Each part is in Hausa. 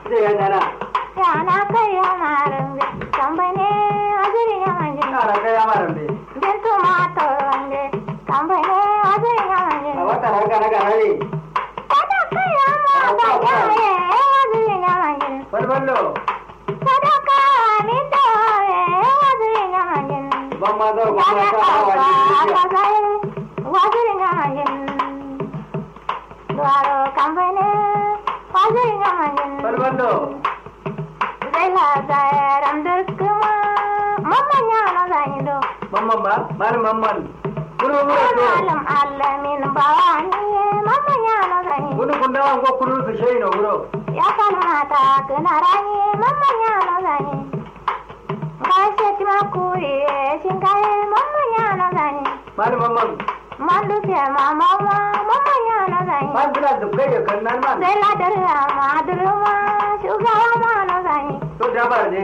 sai ya dana yana kai ya marambe kambane azuri ya manje ina ga ya marambe dentu mato wande kambane azuri ya manje a wata raga raga ne sadaka ya ma ga ya azuri ya manje balballo sadaka ni to ya azuri ya manje ban ma zo ban ma sadaka sa wa ka ji ka azuri ya manje duaro kambane azuri ya manje balballo zai la zairam dukuma mamanya na zaido mamman ba malam mamman kuno mura to alam alamin bawani mamanya na zaido kuno kun dawa ko kuno su shey no wuro ya kamata kana rani mamanya na zaido kai sai ma kuri shin kai mamanya na zaido malam mamman mandu sai mama mamanya na zaido man bila dubgai ya kan nan man zai la darma madruma shugaba ma na zaido to da bar ne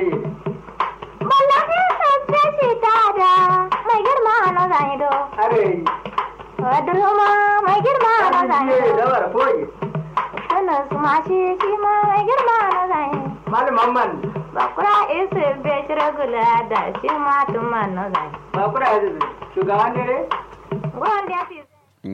Wallahi sabbe shi tada mai girma na zaido. are Waduruma mai girma na ye zaido. da bar foyi Sannan su ma shi shi ma mai girma na zaido. malam mamman Bakura isu bai shira gula da shi ma tuma na zaido. ba kura shugaban ne Gwanda ya fi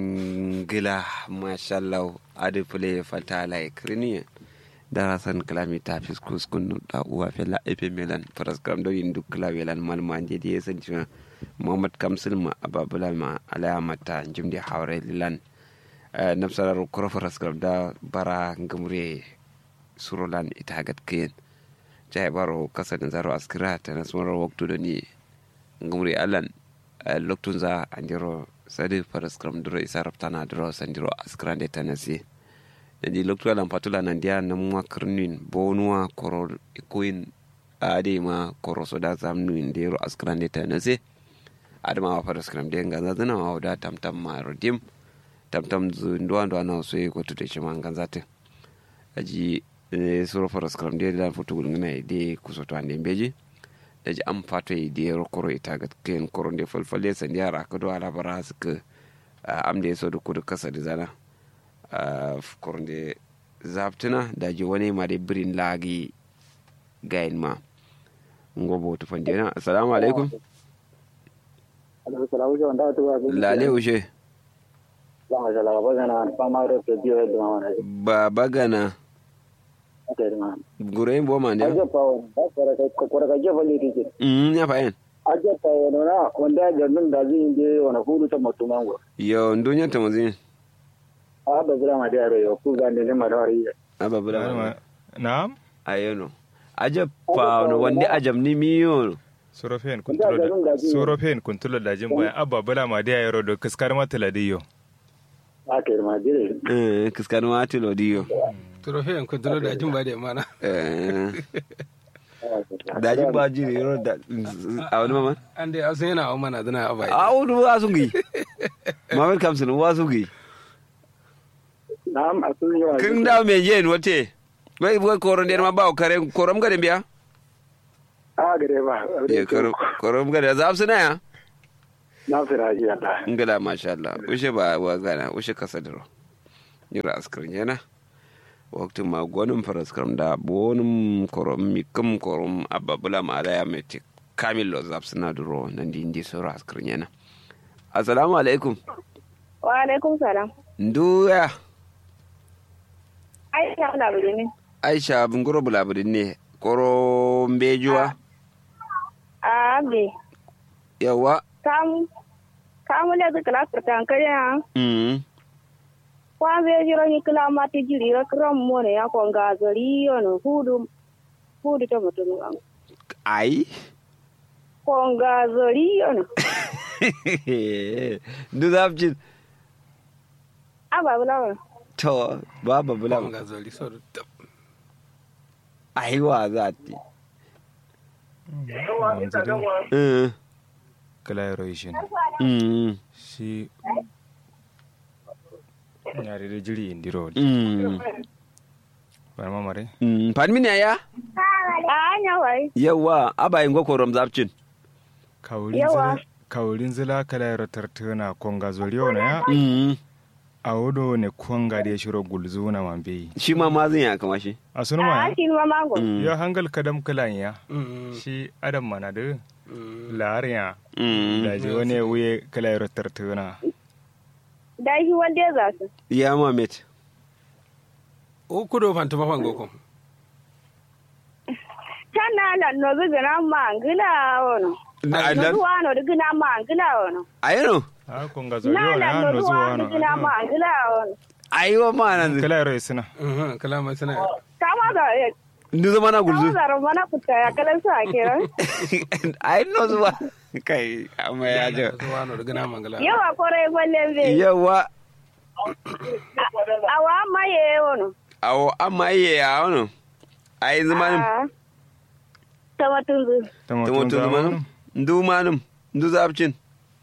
ngila mashallah adi pule fata la kriniye darasan kalami ta fiskus kun da uwa fela epe melan paraskram do indu klawelan malma anje di esen chuna muhammad kamsil ma ababula ma alaya mata jumdi hawre lilan nafsarar kuro paraskram da bara ngamure surolan itagat kiyen jai baro kasa da zaro askira ta nasmarar waktu da ni ngamure alan loktun za andiro sadi paraskram duro isa raftana duro sandiro askrande tanasi jadi loktu alam patula nandia namwa krnin bonua koro ikuin ade ma koro soda zamnu indero askrande tanasi adama wa paraskram de ngana zana wa da tamtam ma rodim tamtam zu ndo ndo ana so ko tude chima nganzate aji suro paraskram de dan futu ngana de kusoto ande mbeji daji an fato yi da yaro koro ita ga kayan koro da falfalle san yara ka do ala bara su ka am da yaso da kudu kasa da zana koro da zaftina daji wani ma da birin lagi gayin ma ngobo to fande na assalamu alaikum lale ushe ba bagana gurayin boma ne mm ya fayin ajata wani na wanda garin da zai je wani hudu ta mutu mango yo ndunya ta muzin a ba bura ma da yaro yo ku ga ne ma da wari aba bula Naam. ayeno ajab pa no wande ajab ni miyo Sorofen kuntulo da Sorofen kuntulo da jin bayan abba bala ma da yaro da kaskar matala diyo. a kai ma dire eh kiskanu ati lo diyo Trofe en kontrol da jin ba da mana. eh daji ba jiri ro da a wani mama An dai asun yana wa mana zana a bai. a wani wasungi mamar kamsin wasungi na'am a sun yi wa kin da me yen wote wai wai koron der ma ba kare korom gade biya a gare ba ye korom korom gade za su na ya na fira ji Allah ngala masha Allah ushe ba wa gana ushe kasadro yura askrin yana waktu ma gonum faraskram da bonum korom mikum korom ababula ma ala ya meti kamil lo zapsina duro nan di indi sura askrin yana assalamu alaikum Wa alaikum salam. nduya Aisha na buri ne. aisha bunguro bulabudin ne koro mbejuwa A be. yawa Kamu. Kamu le kala kurtan kare ha. mm Kwa be jiro ni kala mati jiri ra kram mo ne ya ko ga zari yo no hudu. Hudu to mutum an. ai Ko ga zari yo no. ndu zapcin Aba bula. to baba Bula bulama ga zoli so da aiwa za ti Manzili Mm, kala yaro ishin. mm, Shi yare da jiri indiro. mm, Bar mamare. mm. Panmin ya A anya wai. yawa abayin gokorom zapcin Kaurin Yawa. zila kaurin zila kala yaro tartana konga zoliyo na ya. Mm, a wodo ne kuwanga da shiro gulzu na mambe shi ma mazin ya kama shi a sunu a ma shi ma mango Mm. ya hangal kadam kalan ya Mm, shi adam mana da mm. lariya Mm. da je wani wuye kala yaro tartuna da shi wanda za su ya mamet o kudo fanta mafan goko can na la no bi gina mangila wono Na- no na- duwa no di gina mangila wono ayano a kunga zori na wani la ya no no duwa zuwa di no gina mangila wono ayiwa mana kala yaro suna Mhm, kalama sana kama da ndu zama na kama gulzu da romana kuta ya kalan sa kenan ai no zuwa kai amma ya jo zuwa no daga na mangala yawa kore gwallen be yawa awa maye wono awo amma iye ya wano ai zamanin Ah. tamatunzu ta mutum zamanin zamanin ndu manum ndu zabcin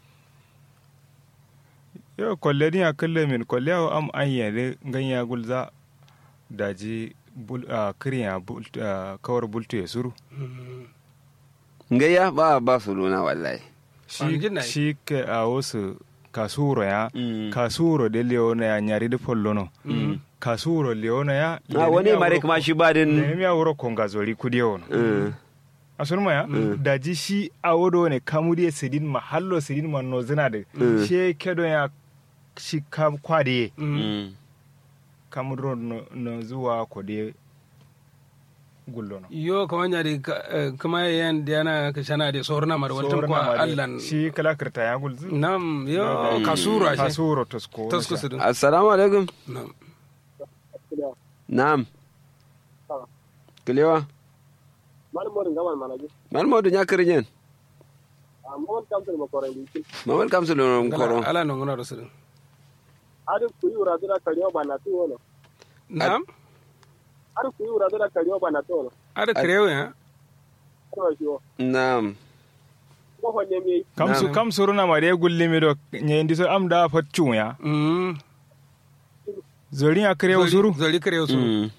yau kwalle ni a kalle min kwalle awo am an yare ganya gulza daji bul a kirin a bul a kawar bultu ya suru ngaya ba ba su luna wallahi An shi gina yi. shi ke a wasu kasuro ya Mm. kasuro de leona ya nyari de pollono kasuro leona ya a wani mare kuma shi ba din ne mi awro konga zori kudi wono Mm. asunuma ya daji shi awodo ne kamudi sidin mahallo sidin man no zina de Mm. she kedo ya shi kam kwade Mm. kamudro no, no zuwa kode gullono yo kama nyari ka- eh, kama yan diana ka shana de sorna mar waltan kwa allan shi kala kirta ya gulzu nam yo kasura shi kasuro tosko tosko su dun assalamu alaikum nam na'am kilewa malmorin gaman manaji man modu nya kirinyen amma kamtar makoran di mamal kamsul no koro ala no ngona rasul adu kuyi uradura kariyo bana tu wono nam adu kuyi uradura kariyo bana tu wono ada kreyo ya ko shi wo na'am ko honne mi kamsu Na'am. kamsuru na mare gulle mi do nyendi so am da fatchu ya mm zori ya kare usuru zoli kreyo su Mm.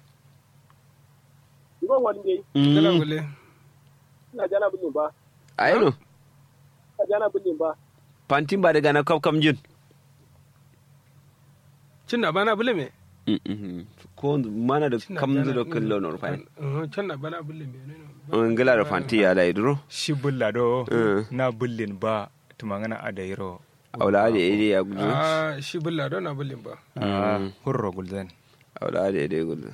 ko honne kala Mm. gule ina jana bulin ba ayano ina jana bulin ba pantin ba daga na kaf kam jin cinna bana bule me Mm, mm. ko mana da Cinna kam bana- da killo no fai Mhm, cinna bana bule me ne no. ngila da fanti ya dai duro shi bulla do Mm. na bullin ba tumangana adairo awla da ide ya gudu ah shi bulla don na bulin ba a hurro gulzan awla da ide gudu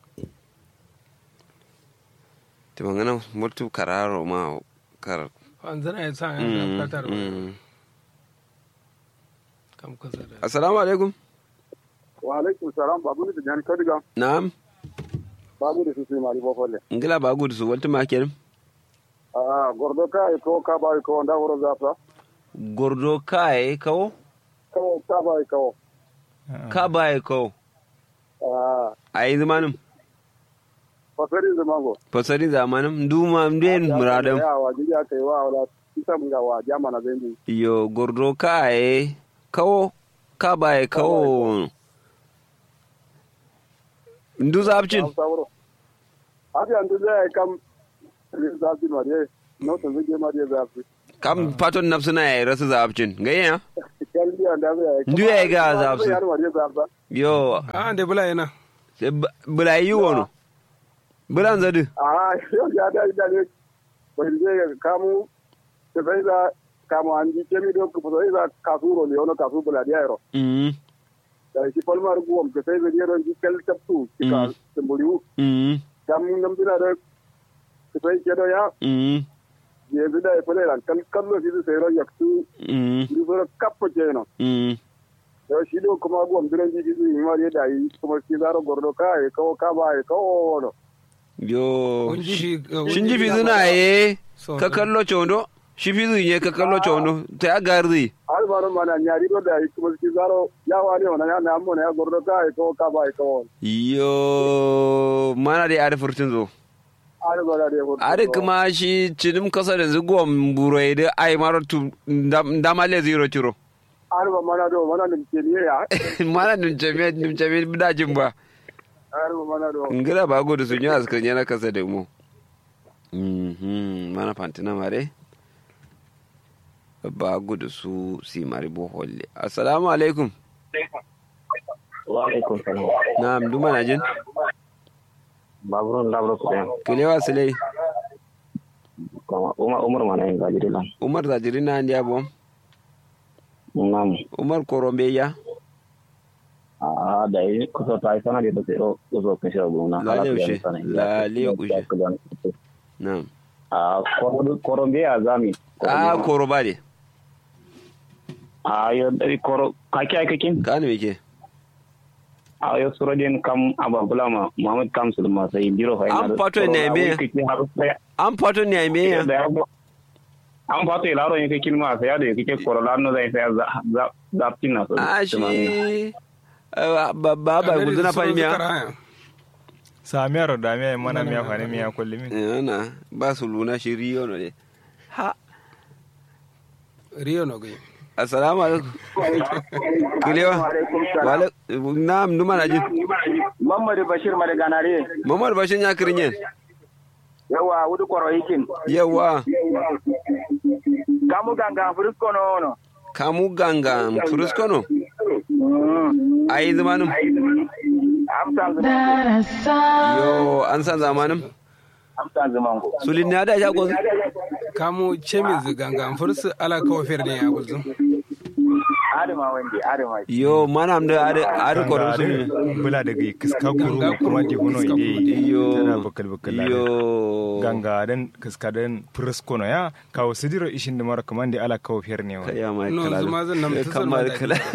to mangana mutu kararo ma kar an zana ya sa ya Mm, fatar mm. kam kaza da assalamu alaikum wa alaikum salam babu ni da jan kadiga na'am babu da su sai mari bofolle ngila ba gudu su walta makel ah gordo ka ko ka ba ko nda woro zafa gordo kai kawo ko ka ba ko ka bai kawo ah ai zamanin fasari zamango fasari zamanin duma mden muradam ya wa ji ya kai wa wala isa mun ga wa jamana bendi yo gordo kai kawo ka bai kawo ndu zabcin sauro abi andu zai kam zafi mariye no to zai mariye zafi kam paton nafsuna ya rasu zabcin gayya kalli anda zai Ndu ya ga zafi. yar mariye zafi yo ah de bula yana sai bu- bula yi wono bulan zadu ah yo ya da da ne bai je kamu te bai da kamu an ji kemi do ko bai da kasuro le ono kasu bula dia ro mm da shi palmar guom ke sai zai ron ji kel taptu Mm. ka temboliu mm kam nam dina da te bai ke do ya mm je bi da pele ran kal kallo shi sai ro yaktu mm ni so kappo je no mm yo shi do kuma guom diran ji ji ni mariye da yi kuma shi zaro gordo ka e ko ka ba e ko no yo kun ji shi shin ji fizuna ye So- ka kallo chondo shi fizu ye ka kallo chondo ta ya garzi alvaro mana nyari do da yi kuma shi zaro ya wani ona ya na mo na ya gordo ka e ko ka ba e ko yo mana da ada furtun zo alvaro da ko ada kuma shi cinim kasa da zugon burai da ai maro tu ndamale zero ciro alvaro mana do mana ni ke ni ya mana nim chame nim chame bidajin ba alvaro mana do ngira ba gudu sun yi askan yana kasa da mu Mhm, mana fantina mare ba gudu su si mari boholle assalamu alaikum wa alaikum salam na'am duma na jin baburun labro ko yan kilewa sile kuma umar umar mana yin gajiri lan umar zajiri na ndi abo nam umar korombe ya a da yi kusa ta yi sana da ta o kusa kun shi abu na Lale ushe, lale ushe. na'am a korombe ya zami a koroba de a yo dari koro kaki ai kakin kanu yake a yo suro den kam ababula ma muhammad kam sulma sai biro fa An fato ne me? an fato ne me ya an fato ila ro yake kilma sai ya da yake koro lano zai sai za za za tina so a shi ba ba ba guduna fa miya samiyar da miya mana miya fani miya kulli min yana ba su luna shi riyo no de ha riyo no gai assalamu alaikum kilewa wala na'am numa na jin Mamadu Bashir Madaganare. mamar bashin ya kirinyen Yawa wudu kwaro hikin. yawa Kamu ganga frisko no no. kamu ganga fruskono ayi zamanin Amsa yo an san zamanin amsa zamango. sulin ne da shago kamu chemiz ganga fursu ala kawo fer ne ya gulzu Adama wande adama. yo mana am da ada ada koron su ne bula daga kiska guru Ganga kuma guru, di huno kiska ide yo tana bakal bakal yo ganga den kiska den priskono ya kawo sidiro ishin da mara kamande ala kawo fiyar ne wa kaya mai No, kala zuma zan nan Eh, mutu zan kamar da kala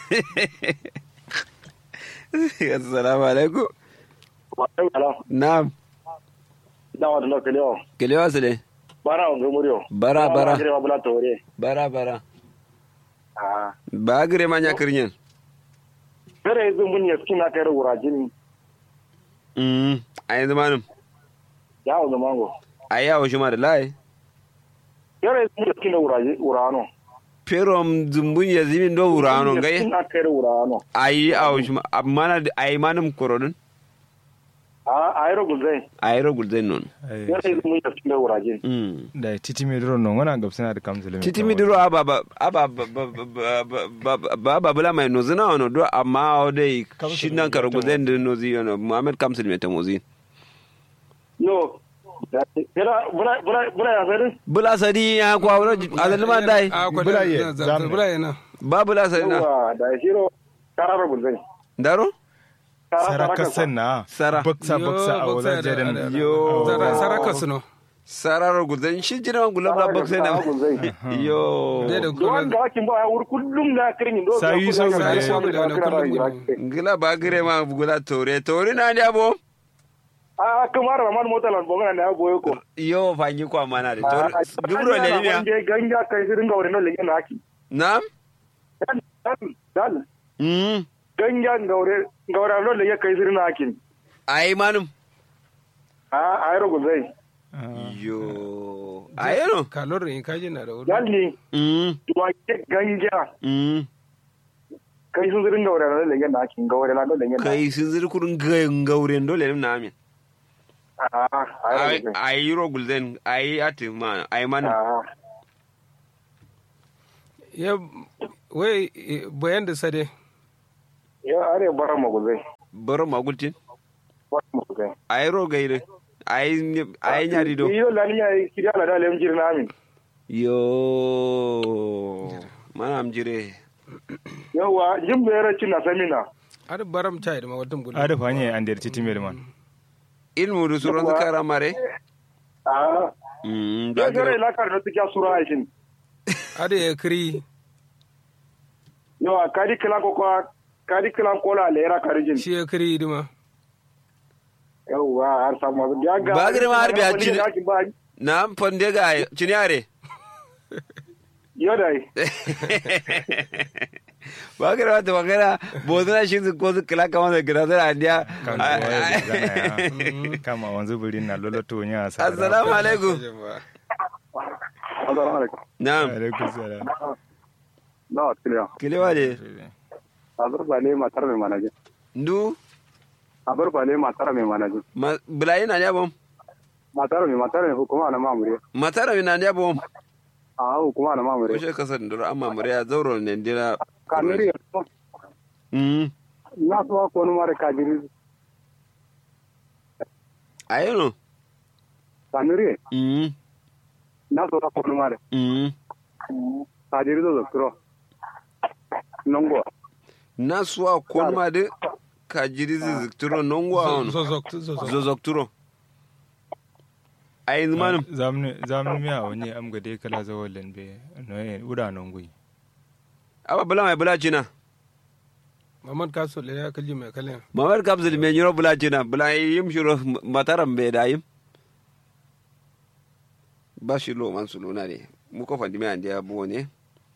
assalamu alaikum na'am Dawa da lokale kelewa su ne Bara on gumuriyo. bara bara Ba bula tore. bara bara Ah. ba gire ma nya kirinyen Fere yanzu mun ya skina kai wurajin. mm ayi zamanin Yawo zamango. ayi yawo shi ma da lai Fere yanzu mun ya skina wurajin wurano. perom zumbun ya zimin do wurano ngai Skina kai wurano. ayi awo shi ma mana ayi manum korodun Ah, ayro guzai. ayi rogul zai non Fere yanzu mun ya skina wurajin. mm da titi mai duro non wana gabsana da kamsul titi mi diro aba ba aba ba ba ba ba bula mai nozi na wano do amma o dai shi nan ka rugu zai din nozi yana muhammad kamsul mai ta mozi Yo. Fere bula bula bula ya fere. bula sadi ya kwa wani azali man dai a kwa Bula ye, da zamu. bula yana ba bula sadi na Yawa da shiro karar guzai. daro saraka sanna Sara. baksa Yo, baksa a baksa wazan da- jadan da- da- yo Sara- saraka su no sararar guzan shi jira man gulam la bakse na yo Dai da Duwan kuma da wakin ba wuri kullum na kirin do. Sayi so ga Sayi ne. so ga ne, kullum gudu. ngila ba gire ma gula tore tore na ndi abo Ah, kamar Rahman mota lan bongana na boye ko. yo fanyi kwa mana de tore dubro le ni ya Ganja kai sirin ga wurin le yana haki. nam Dan dan mm ganja gaure gaure lo le kai sirin haki. ai manum Ah, ayro guzai. yo ayero kalor in kaji na da wuri Dan ni mm duwa ke ganja mm kai sun sirin gaure lo le yana haki gaure la lo le yana. kai sun zir kurun gauren dole ne na amin Ah, ayro ai guzai. ai rogul den ai ati ma ai manum Ah, ya wai eh, bayan da sade ya are bara mu guzai. baro magultin Bara mu guzai. ai rogaire ai ai nyari do Iyo la ni ai kiriya la da lem jirna amin. yo mana am jire Yawa jimbe yara cin na samina. har baram chai da mawadin gudu ada fanye an der titi mai man ilmu du suron zakara mare Ah, mm ya da gare gire la kar da tiya sura aikin. har ya kiri Yawa kadi kila ko kwa kadi kila ko la lera karijin. shi ya kiri dima Yawa har samu ya ga. Ba gare ma har biya cin- cin. Ba na fonde ga cinyare yo dai. ba gire wata magana bozuna shi su ko su kila kama da gira zara andiya kan zuwa zana ya kama wanzu buri na loloto nya sa assalamu alaikum Assalamu alaikum. na'am alaikum salam Na kiliya. kilewa de Azur bale matar mai manaje. ndu Azur bale matar mai manaje. ma- bulayi na ndiya bom Matar mai matar mai hukuma na mamure. matara mi na ndiya bom A hukuma na mamure. kushe kasar ndoro amma mure ya zauro ne ndira Kanuri mm na so ko no mare kajiri ayeno sanure mm na so ko no mare mm kajiri do kro nongo na suwa konma de ka jiri zizikturo nongwa on zozok zozok zozokturo ay manum zamnu zamnu miya wani am ga dai kala zawalin be no e uda non gui aba bula mai bula china mamad ka so le ya kalli mai kalli mamar kapsul me nyiro bula china bula yim shiro mataram be da yim ba shi lo man suluna ne mu ko fandi me ande abu ne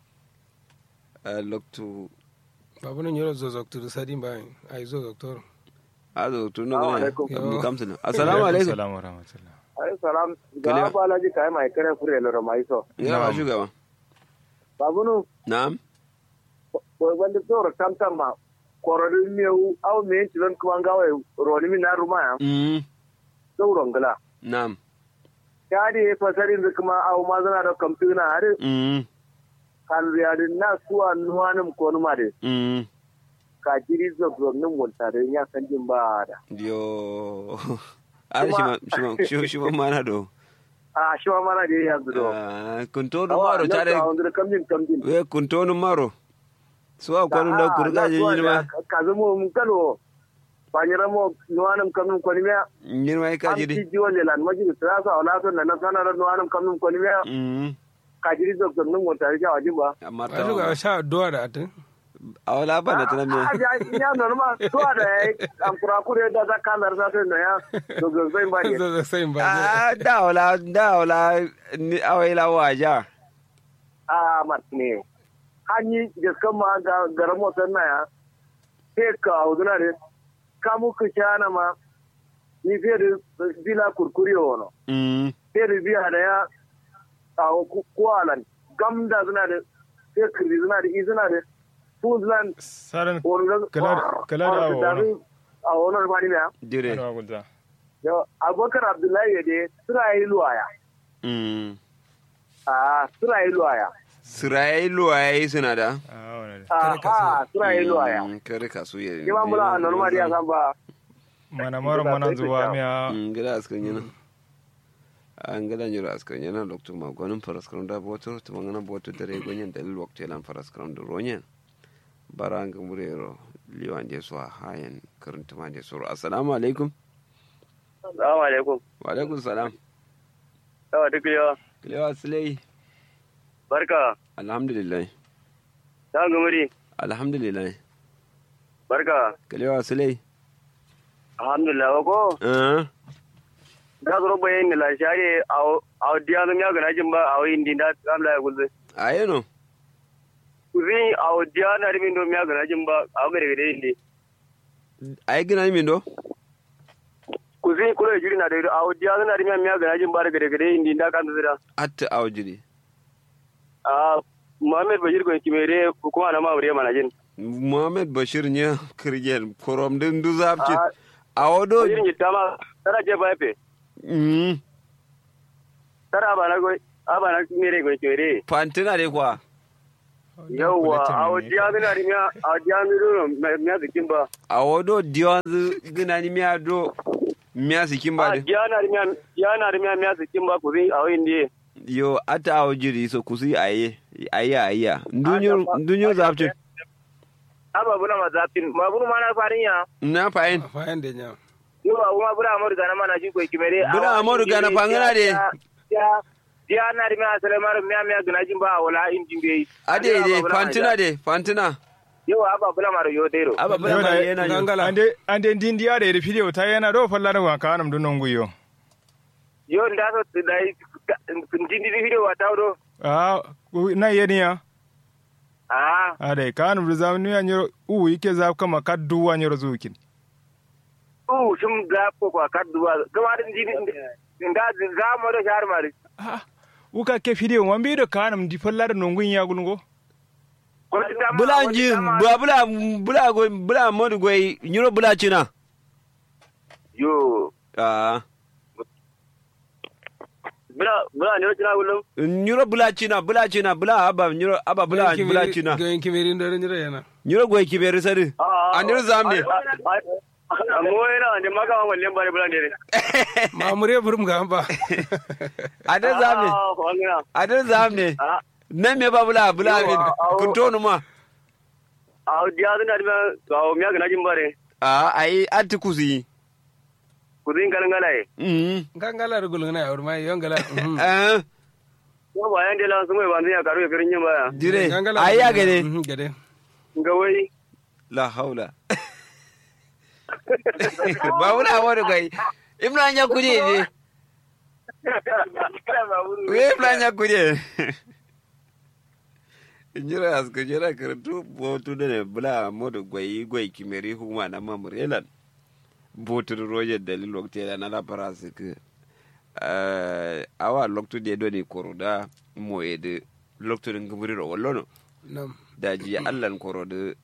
a loktu babu nan yoro zozok tu sadin ba ai zozok to azo tu no Assalamu ne alaikum. abdu kamsul assalamu alaikum assalamu rahmatullah ay salam Kaliya. ga balaji kai mai kare fure lo mai so ya ba shugaba babunu na'am ko wanda to tam tam ma kororin meu au me tilon kuma gawe roni mi na ruma ya mm sauron gala na'am kadi fasarin da kuma au ma zana da kamfuna har mm kan riyadin na suwa nuwanin ko numa de mm ka jiri zogzognin multare ya san jin ba da yo ar shi ma shi ma shi- shi ma mana do a shi ma mana da ya zudo Ah, kuntonu maro tare a wanda kamjin kamjin we kuntonu maro suwa kwanu da kurga jirma ka zama mun kano banyira mo nuwanin kamun kwani miya jirma ka an jiri ci jiwon lelan majiri sirasa wala son da na sanar nuwanin kamun kwani miya mm ka jiri zogzognin multare ya wajin ba amma ba shi ga ta sha doa da atin a wala ba da tana me a ja ya normal tuwa da ya yi an kurakure da za ka larsa sai na ya zogzogzai ba ne zozok sai ba ah da wala da wala ni awaila waja a mat ne hanyi gaskan ma ga garan motar na ya sai ka auzuna ne ka muku shana ma ni fiye da bila kurkuri wano mm sai da biya da ya a kwalan gam da suna da sai kirri suna da izina da su suna saran wani da Kala- kala da awo wani. a wani mani na dire ana gulza yau abubakar abdullahi ya dai suna yi luwaya mm a suna yi luwaya sirai luwaye suna da a wani a ha suna yi luwaya Mm, kare kasu ya Kima mula a normal ya san ba mana mara mana zuwa miya ngila askan yana an gada nyura askan yana lokto ma gonin faraskram da boto to mangana boto dare gonyen dalil wakto lan faraskram da ronyen baranga murero liwan je so hayen karanta ma je so assalamu alaikum Assalamu alaikum. wa alaikum salam Yawa duk yawa. kilewa silai Barka. alhamdulillah Ta gumuri. alhamdulillah Barka. kilewa silai Alhamdulillah wa ko. eh Da zuro bayan ni la share a diya zan ya gana jin ba a wayin din da kamla ya gulze. ayeno Kuzi a diya na rimin do ya gana jin ba a gare gare indi. ay gina min do Kuzi kula jiri na da a diya zan na rimin ya gana jin ba da gare gare indi da kan zira. atta awjiri A Muhammad Bashir ko kimere kuma na ma wure mana jin. muhammad bashir nya kirgel korom din du zapci Ah. awodo Bashir ni tama tara je ba fe. mm Tara ba na go aba na mere go kimere. fantina de kwa Yawwa a diya zan na rimin a diya mi do ya zikin ba. awodo diwanzu gina ni miya do miya sikin ba a de diyanar miya diyanar miya miya sikin ba ku zai a wayin ne yo ata awjiri so kusi aye aye aye ndunyo ndunyo zapci aba buna ma zafin ma bunu ma na farin ya na fayin fayan da nya yo ba kuma bura amuru gana mana shi ko kimere Bura Amadu Gana fangana de. diyanar miya salamar miya miya gana jin ba wala injin bai ade de fantina de fantina yo aba buna ma yo dero aba bala ma yana yo gangala ande ande ndindi ya da video ta yana do falla da wa kanam dun non guyo yo nda so da jindi di video wa tawdo a na yeni ya ah a dai kanam da zamnu ya nyoro u yake za kama kaddu wa nyoro zukin u shum ga ko ko kadduwa gama din jindi nda za mo do shar mari a uka ke video wambi do kanam di falla da non gunya gulgo ko ta ma bula ji bula bula bula go bula modu go nyuro bula china yo ah bula bula ne kina gulum nyuro bula china bula china bula aba nyuro aba bula bula china ga yin kimerin da ran yana nyuro go kiberi sari ah andir zamne mo yana ne maka ma wallen bare bulan dere mamure burum ga ba andir zamne ah wangina andir zamne ah nan me ba bula bula Yo, min awo. kun tonu ma ah dia dun da ga o miya gana jin bare a ai anti kusi kudin galangala e mm gangala rugul ngana yawr mai yongala mhm. eh ko bayan de lan sumo ban ya karu ya kirin yin baya dire Gangala ai ya rugul- gade mhm, gade ga wai la haula ba wula wani kai imran ya kuje ne we imran ya kuje injira aska jira karatu botu da ne bula modu gwai gwai kimeri huma na mamurelan botu roje dalil wakti da na labara su ke awa loktu de do ni koroda mo ede loktu din gumuri ro wallono nam daji allan korode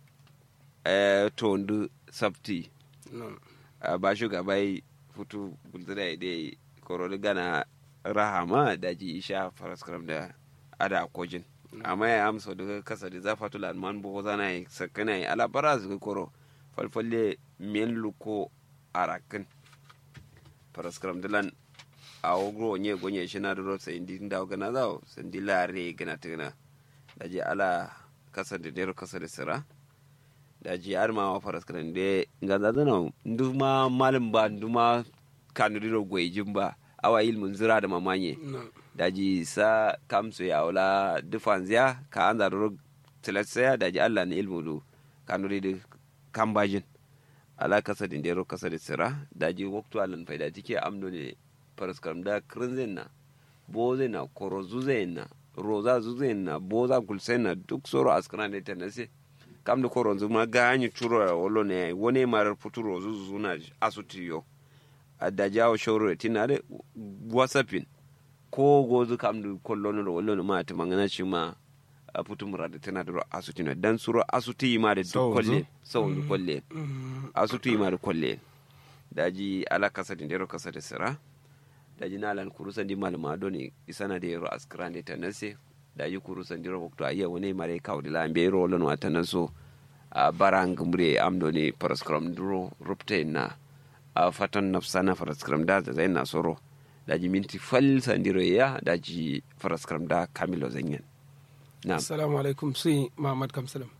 eh tondu sabti nam a ba shugabai futu bulzira da korode gana rahama daji isha faraskaram da ada kojin amma ya amsa daga kasa da zafa tula man bo zana yi sakana yi alabara su koro falfalle men luko arakin faraskaram dilan a ogro nye gonye shi na duro sai indi da gana zawo sandi lare gana tuna daji ala kasa da dero kasa da sira daji har ma wa faraskaram da ganza zana nduma malin ba nduma kanuriro gwejin ba awa ilmin zira da mamanye nam daji sa kamsu ya wala dufanziya ka an zaruru tilatsaya daji allah na ilmu du kanuri da kambajin ala kasa din dero kasa da sira daji waktu alan faida tike amdo ne paraskaram da krinzen na boze na korozu na roza zuze na boza kulsen na duk soro askana ne tanase kam da koronzu ma ganyi churo ya wolo ne wone marar putu rozu zuna asutiyo a dajawo shoro tinare wasapin ko gozu kam du kollono do wollono ma to mangana shi ma a putu murade tana do asuti no dan suro asuti ma de duk Sawzu. kolle sawdu kolle Mhm. asuti ma de kolle daji ala kasa de ndero kasa de sira daji nalan kurusa ndi malama do ni isana de ro askrande tanase daji kurusa ndiro wakto ayya woni mare kawde la mbe ro lon wata so a barang mbre amdo ni paraskram duro rupte na a fatan nafsana paraskram da zai na soro daji minti fal sandiro ya daji paraskram da kamilo zanyen na assalamu alaikum si mamad kamsalam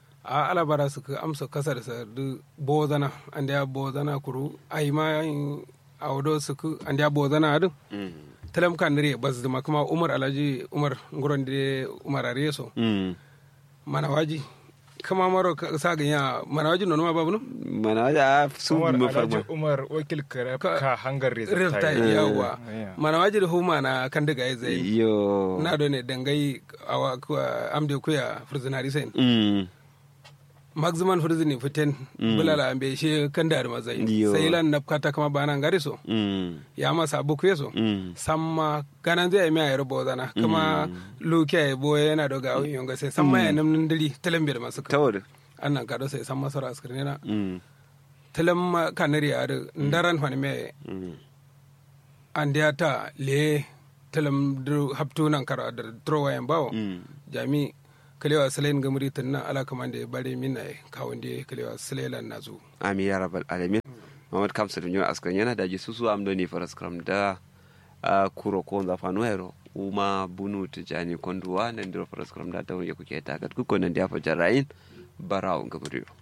a ala bara su ka amsa kasar sa du bozana anda ya bozana kuru ai ma a wado su ku anda ya bozana adu mm. talam kan dare bas da kuma umar alhaji umar nguron de umar areso mm. mana waji kama maro ka sa ganya mana waji nono ma babu no mana da su umar mu alhaji farma umar wakil kare Ka- ka hangar rifta rezulta yawa Yeah. mana waji da huma na kan daga ya zai yo na do ne dangai awa kuwa amde kuya furzinari sen mm. maximum furzini fiten bulala ambe she kan da mazai Yo. sai lan napkata kama bana ngari so mm. ya masa buku yeso mm. samma ganan zai mi ayar bozana kama luke ay boye yana doga awin yonga sai samma ya namnin dili talambe da masu ka tawar annan ka do sai samma sara askirne na mm. talam kanari ar ndaran fani me mm. andiya ta le talam du haptu nan kara da trowa yan bawo mm. jami kalewa salen gamuri tunna ala kamande bare min ay kawande kalewa salelan nazu amin ya rabbal alamin mamad kamsa da nyo askan yana daji susu am do ni faraskram da a kuro ko za fanu hero uma bunu tijani konduwa nan diro faraskram da ta wuye kuke ta kat ku ko nan da fa jarayin barawo gabriyo